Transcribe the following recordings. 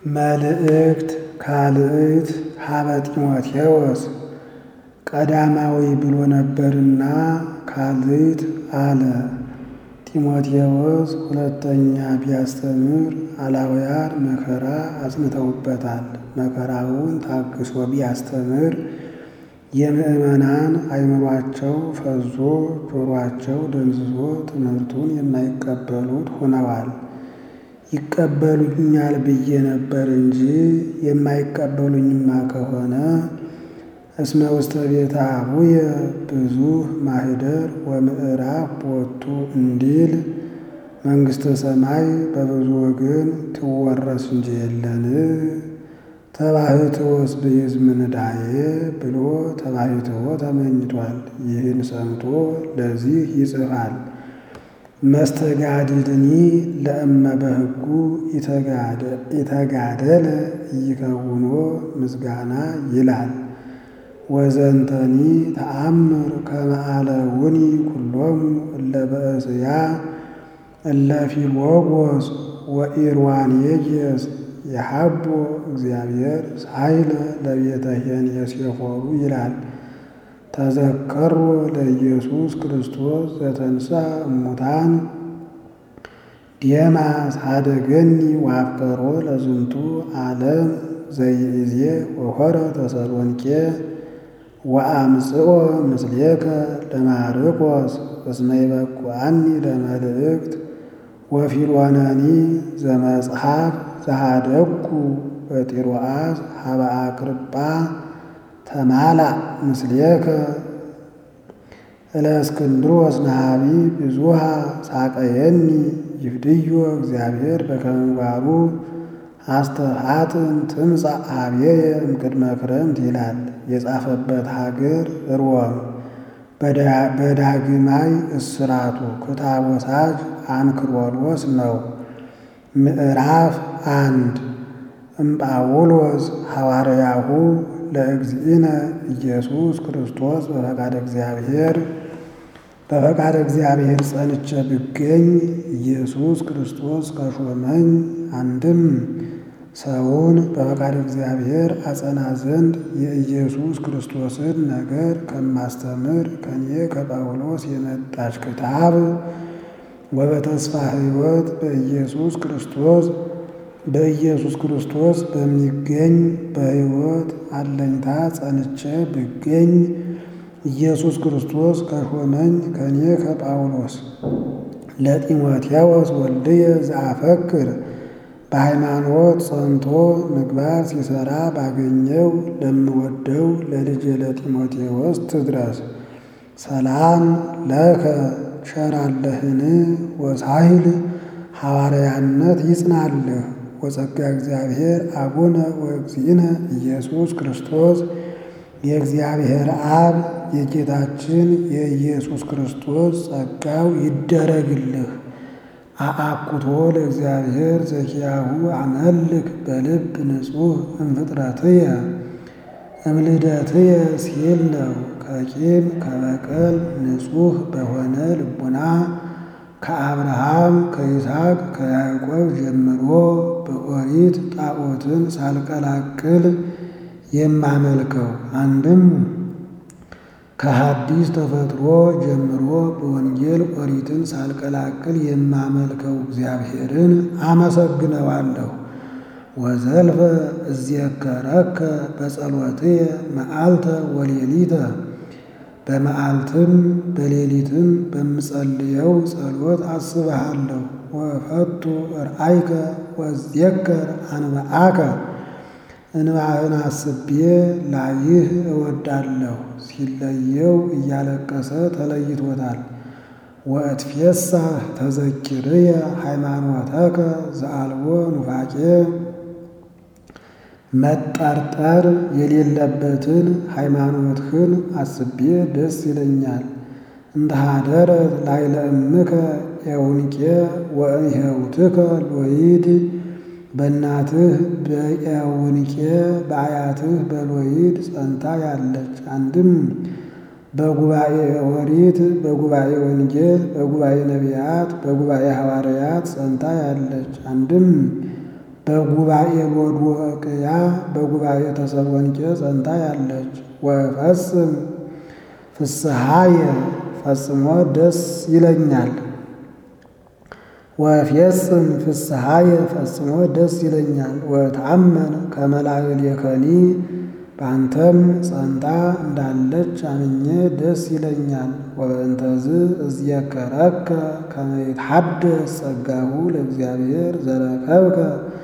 መልእክት ካልእት ሀበ ጢሞቴዎስ ቀዳማዊ ብሎ ነበርና ካልእት አለ። ጢሞቴዎስ ሁለተኛ ቢያስተምር አላውያን መከራ አጽንተውበታል። መከራውን ታግሶ ቢያስተምር የምዕመናን አእምሯቸው ፈዞ ጆሯቸው ደንዝዞ ትምህርቱን የማይቀበሉት ሆነዋል። ይቀበሉኛል ብዬ ነበር እንጂ የማይቀበሉኝማ ከሆነ እስመ ውስተ ቤተ አቡየ ብዙኅ ማኅደር ወምዕራፍ ቦቱ እንዲል መንግሥተ ሰማይ በብዙ ወገን ትወረስ እንጂ የለን ተባሕትዎስ ብእዝ ምንዳዬ ብሎ ተባሕትዎ ተመኝቷል። ይህን ሰምቶ ለዚህ ይጽፋል። መስተጋድልኒ ለእመ በሕጉ ኢተጋደለ ኢይከውኖ ምስጋና ይላል። ወዘንተኒ ተአምር ከመ አለውኒ ኩሎሙ እለ በእስያ እለ ፊልዎጎስ ወኢርዋንየጌስ የሀቦ እግዚአብሔር ሳይለ ለቤተ ኄንየሴፎሩ ይላል። ተዘከሮ ለኢየሱስ ክርስቶስ ዘተንሥአ እሙታን ዴማስ ኀደገኒ ወአፍቀሮ ለዝንቱ ዓለም ዘይእዜ ወሖረ ተሰሎንቄ ወአምጽኦ ምስሌከ ለማርቆስ እስመ ይበቁዐኒ ለመልእክት ወፊልወነኒ ዘመጽሐፍ ዘኀደግኩ በጢሮአስ ሀበ አክርጳ ተማላእ ምስሌከ እለእስክንድሮስ ነሃቢ ብዙኃ ሳቀየኒ ይፍድዮ እግዚአብሔር በከመ ምግባሩ አስተፋጥን ትምጻእ ኀቤየ እምቅድመ ክረምት ይላል። የጻፈበት ሀገር ሮም። በዳግማይ እስራቱ ክታብ ወሳጅ አንክሮሎስ ነው። ምዕራፍ አንድ እምጳውሎስ ሐዋርያሁ ለእግዚእነ ኢየሱስ ክርስቶስ በፈቃደ እግዚአብሔር በፈቃደ እግዚአብሔር ጸንቼ ብገኝ ኢየሱስ ክርስቶስ ከሾመኝ አንድም ሰውን በፈቃደ እግዚአብሔር አጸና ዘንድ የኢየሱስ ክርስቶስን ነገር ከማስተምር ከኔ ከጳውሎስ የመጣች ክታብ ወበተስፋ ሕይወት በኢየሱስ ክርስቶስ በኢየሱስ ክርስቶስ በሚገኝ በሕይወት አለኝታ ጸንቼ ብገኝ ኢየሱስ ክርስቶስ ከሾመኝ ከኔ ከጳውሎስ ለጢሞቴዎስ ወልድየ ዘአፈክር በሃይማኖት ጸንቶ ምግባር ሲሰራ ባገኘው ለምወደው ለልጄ ለጢሞቴዎስ ትድረስ። ሰላም ለከ ቸራለህን ወሳይል ሐዋርያነት ይጽናልህ ወጸጋ እግዚአብሔር አቡነ ወእግዚእነ ኢየሱስ ክርስቶስ የእግዚአብሔር አብ የጌታችን የኢየሱስ ክርስቶስ ጸጋው ይደረግልህ። አአኩቶ ለእግዚአብሔር ዘኪያሁ አመልክ በልብ ንጹሕ እምፍጥረትየ እምልደትየ ሲል ነው። ከቂም ከበቀል ንጹሕ በሆነ ልቡና ከአብርሃም ከይስሐቅ ከያዕቆብ ጀምሮ በኦሪት ጣዖትን ሳልቀላቅል የማመልከው አንድም ከሐዲስ ተፈጥሮ ጀምሮ በወንጌል ኦሪትን ሳልቀላቅል የማመልከው እግዚአብሔርን አመሰግነዋለሁ። ወዘልፈ እዜከረከ በጸሎትየ መዓልተ ወሌሊተ በመዓልትም በሌሊትም በምጸልየው ጸሎት አስብሃለሁ። ወፈቱ ርአይከ ወዜከር አንብአከ እንባህን አስቤ ላይህ እወዳለሁ። ሲለየው እያለቀሰ ተለይቶታል። ወእትፌሳህ ተዘኪርየ ሃይማኖተከ ዘአልቦ ኑፋቄ መጠርጠር የሌለበትን ሃይማኖትህን አስቤ ደስ ይለኛል። እንደ ሀደረት ላዕለ እምከ ኤውንቄ ወእምኄውትከ ሎይድ በእናትህ በኤውንቄ በአያትህ በሎይድ ጸንታ ያለች አንድም በጉባኤ ኦሪት በጉባኤ ወንጌል በጉባኤ ነቢያት በጉባኤ ሐዋርያት ጸንታ ያለች አንድም በጉባኤ ሎዶቅያ በጉባኤ ተሰሎንቄ ጸንታ ያለች ወፈጽም ፍስሐየ ፈጽሞ ደስ ይለኛል ወፌጽም ፍስሐየ ፈጽሞ ደስ ይለኛል ወታመን ከመላእልየከኒ በአንተም ጸንታ እንዳለች አምኜ ደስ ይለኛል። ወበእንተዝ እዝየከረከ ከመ ይትሐደስ ጸጋሁ ለእግዚአብሔር ዘረከብከ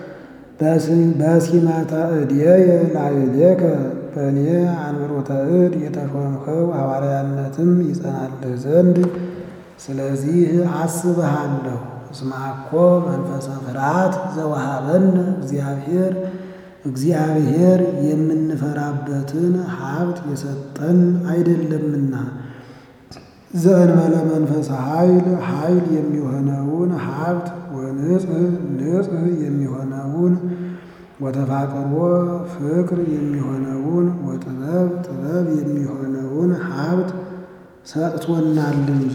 በሲመተ እድየየ ላዕሌከ በእኔ አንብሮተ እድ የተሾምኸው ሐዋርያነትም ይጸናልህ ዘንድ ስለዚህ አስብሃለሁ። እስመ አኮ መንፈሰ ፍርሃት ዘወሃበነ እግዚአብሔር እግዚአብሔር የምንፈራበትን ሀብት የሰጠን አይደለምና ዘእንበለ መንፈሰ ኃይል ኃይል የሚሆነውን ሀብት ወንጽሕ ንጽሕ የሚሆነውን ወተፋቅሮ ፍቅር የሚሆነውን ወጥበብ ጥበብ የሚሆነውን ሀብት ሰጥቶናል እንጂ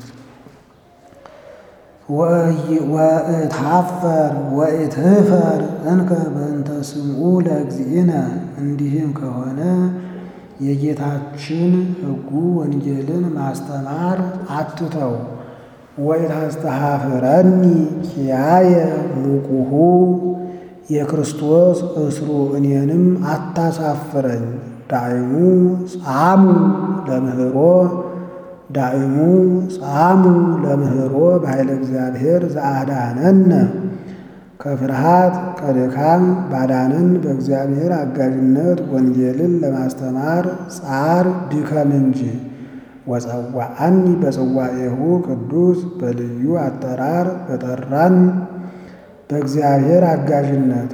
ወእታፈር ወእትህፈር እንከ በእንተ ስምዑ ለእግዚእነ እንዲህም ከሆነ የጌታችን ሕጉ ወንጌልን ማስተማር አትተው። ወኢታስተሐፍረኒ ኪያየ ሙቁሁ የክርስቶስ እስሩ እኔንም አታሳፍረኝ። ዳይሙ ጻሙ ለምህሮ ዳይሙ ጻሙ ለምህሮ በኃይለ እግዚአብሔር ዘአዳነነ ከፍርሃት ከድካም ባዳንን በእግዚአብሔር አጋዥነት ወንጌልን ለማስተማር ጻር ድከም እንጂ። ወጸዋዐኒ በጽዋኤሁ ቅዱስ በልዩ አጠራር በጠራን በእግዚአብሔር አጋዥነት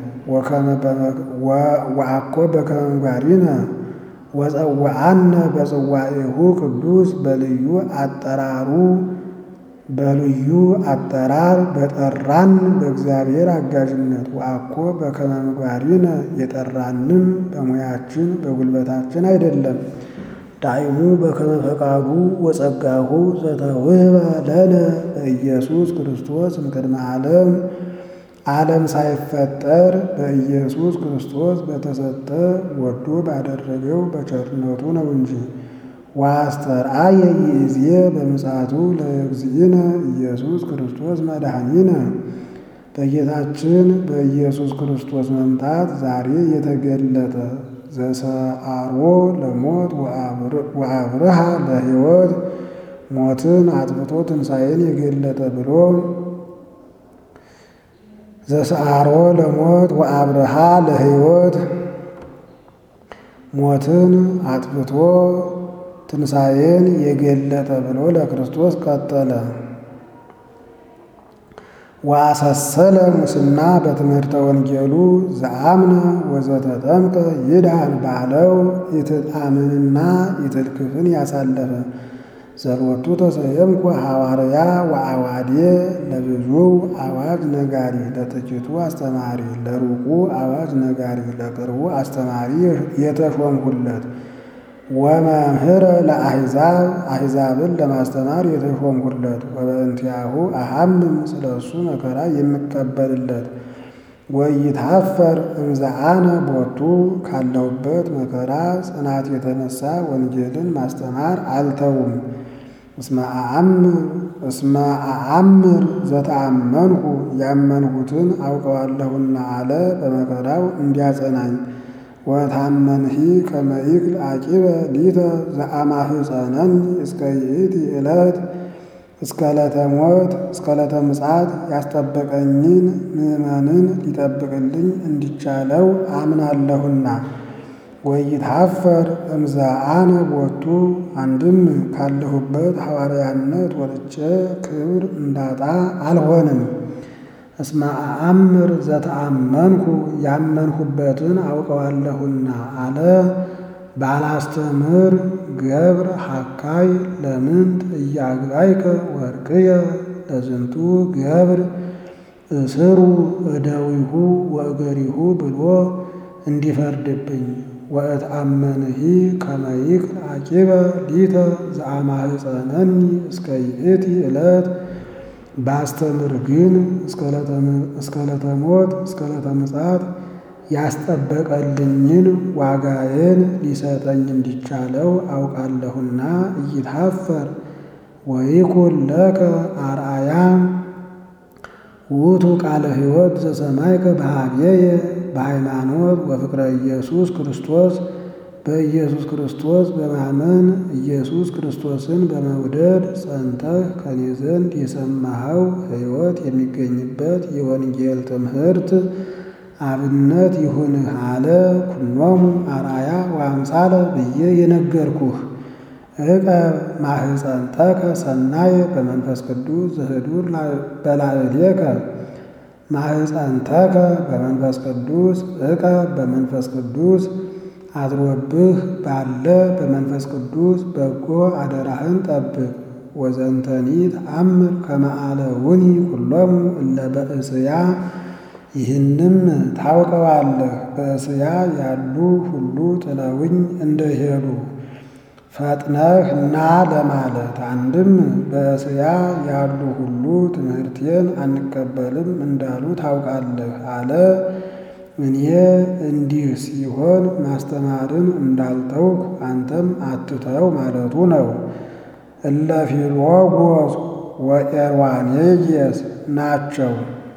ወአኮ በከመ ምግባሪነ ወጸዋዐነ በጽዋኤሁ ቅዱስ በልዩ አጠራሩ በልዩ አጠራር በጠራን በእግዚአብሔር አጋዥነት ወአኮ በከመ ምግባሪነ የጠራንም በሙያችን በጉልበታችን አይደለም። ዳይሙ በከመ ፈቃዱ ወጸጋሁ ዘተውህበ ለነ በኢየሱስ ክርስቶስ እምቅድመ ዓለም ዓለም ሳይፈጠር በኢየሱስ ክርስቶስ በተሰጠ ወዶ ባደረገው በቸርነቱ ነው እንጂ። ወአስተርአየ ይእዜ በምጽአቱ ለእግዚእነ ኢየሱስ ክርስቶስ መድኃኒነ በጌታችን በኢየሱስ ክርስቶስ መምጣት ዛሬ የተገለጠ ዘሰአሮ ለሞት ወአብርሃ ለሕይወት ሞትን አጥፍቶ ትንሣኤን የገለጠ ብሎ ዘሰአሮ ለሞት ወአብርሃ ለሕይወት ሞትን አጥፍቶ ትንሣኤን የገለጠ ብሎ ለክርስቶስ ቀጠለ። ወአሰሰለ ሙስና በትምህርተ ወንጌሉ ዘአምነ ወዘተጠምቀ ይድሃን ባለው ኢትጣምንና ኢትልክፍን ያሳለፈ ዘሎቱ ተሰየምኩ ሐዋርያ ወአዋዴ ለብዙ አዋጅ ነጋሪ ለጥቂቱ አስተማሪ ለሩቁ አዋጅ ነጋሪ ለቅርቡ አስተማሪ የተሾምሁለት ወመምህረ ለአሕዛብ አሕዛብን ለማስተማር የተሾምሁለት ወበእንቲአሁ አሐምም ስለ እሱ መከራ የምቀበልለት ወይታፈር እምዘአነ ቦቱ ካለሁበት መከራ ጽናት የተነሳ ወንጌልን ማስተማር አልተውም። እስመ አአምር ዘተአመንሁ ያመንሁትን አውቀዋለሁና አለ በመከራው እንዲያጸናኝ። ወታመንሂ ከመ ይክል አቂበ ሊተ ዘአማህፀነኒ እስከ ይእቲ ዕለት እስከ ዕለተ ሞት እስከ ዕለተ ምጽአት ያስጠበቀኝን ምዕመንን ሊጠብቅልኝ እንዲቻለው አምናለሁና። ወይታፈር እምዘአነ ቦቱ አንድም ካለሁበት ሐዋርያነት ወጥቼ ክብር እንዳጣ አልሆንም። እስመ አአምር ዘተአመንኩ ያመንሁበትን አውቀዋለሁና አለ። ባላስተምር ገብር ሐካይ ለምንት እያግባይከ ወርቅየ ለዝንቱ ገብር እስሩ እደዊሁ ወእገሪሁ ብሎ እንዲፈርድብኝ ወእትአመንሂ ከመ ይክል አቂበ ሊተ ዘአማህፀነኒ እስከ ይእቲ ዕለት ባስተምር ግን እስከ ዕለተ ሞት እስከ ዕለተ ምጽአት ያስጠበቀልኝን ዋጋዬን ሊሰጠኝ እንዲቻለው አውቃለሁና ኢይትኀፈር ወይኩን ለከ አርአያ ውእቱ ቃለ ሕይወት ዘሰማይከ በኀቤየ በሃይማኖት ወፍቅረ ኢየሱስ ክርስቶስ በኢየሱስ ክርስቶስ በማመን ኢየሱስ ክርስቶስን በመውደድ ጸንተህ ከኔ ዘንድ የሰማኸው ሕይወት የሚገኝበት የወንጌል ትምህርት አብነት ይሁንህ አለ። ኩኖሙ አርአያ ወአምሳለ ብዬ የነገርኩህ ዕቀብ ማህፀንተከ ሰናየ በመንፈስ ቅዱስ ዘህዱር በላዕሌከ ማህፀንተከ በመንፈስ ቅዱስ ዕቀብ በመንፈስ ቅዱስ አድሮብህ ባለ በመንፈስ ቅዱስ በጎ አደራህን ጠብቅ። ወዘንተኒ ተአምር ከመ አለውኒ ኩሎሙ እለ በእስያ ይህንም ታውቀዋለህ በእስያ ያሉ ሁሉ ጥለውኝ እንደሄዱ ፈጥነህ ና ለማለት አንድም በእስያ ያሉ ሁሉ ትምህርቴን አንቀበልም እንዳሉ ታውቃለህ አለ። እኔ እንዲህ ሲሆን ማስተማርን እንዳልተውኩ አንተም አትተው ማለቱ ነው። እለ ፊሎጎስ ወኤርዋኔጌስ ናቸው።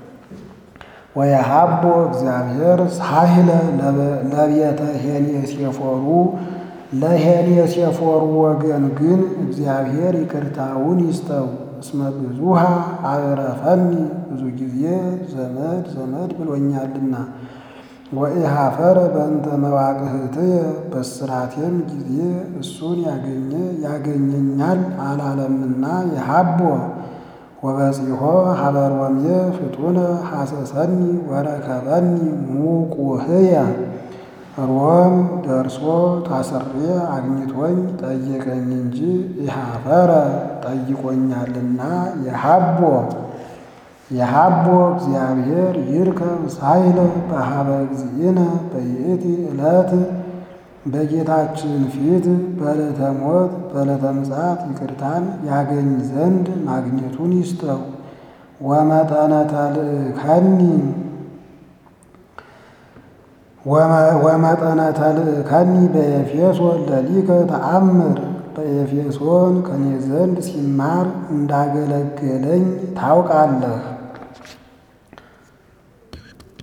ወየሀቦ እግዚአብሔር ሳህለ ለቤተ ሄኔሴፎሩ ለሄኔሴፎሩ ወገን ግን እግዚአብሔር ይቅርታውን ይስጠው። እስመ ብዙሃ አዕረፈኒ ብዙ ጊዜ ዘመድ ዘመድ ብሎኛልና። ወኢኀፈረ በእንተ መዋቅህትየ በስራቴም ጊዜ እሱን ያገኘ ያገኘኛል አላለምና የሀቦ ወበጺሖ ሀበ ሮሜ ፍጡነ ሐሰሰኒ ወረከበኒ ሙቁህየ ሮም ደርሶ ታስሬ አግኝቶኝ ጠየቀኝ እንጂ ኢኀፈረ ጠይቆኛልና የሀቦ የሀቦ እግዚአብሔር ይርከብ ሳይለ በሀበ እግዚእነ በይእቲ ዕለት በጌታችን ፊት በዕለተ ሞት በዕለተ ምጽአት ይቅርታን ያገኝ ዘንድ ማግኘቱን ይስጠው። ወመጠነ ተልእከኒ ወመጠነ ተልእከኒ በኤፌሶን ለሊከ ተአምር በኤፌሶን ከኔ ዘንድ ሲማር እንዳገለገለኝ ታውቃለህ።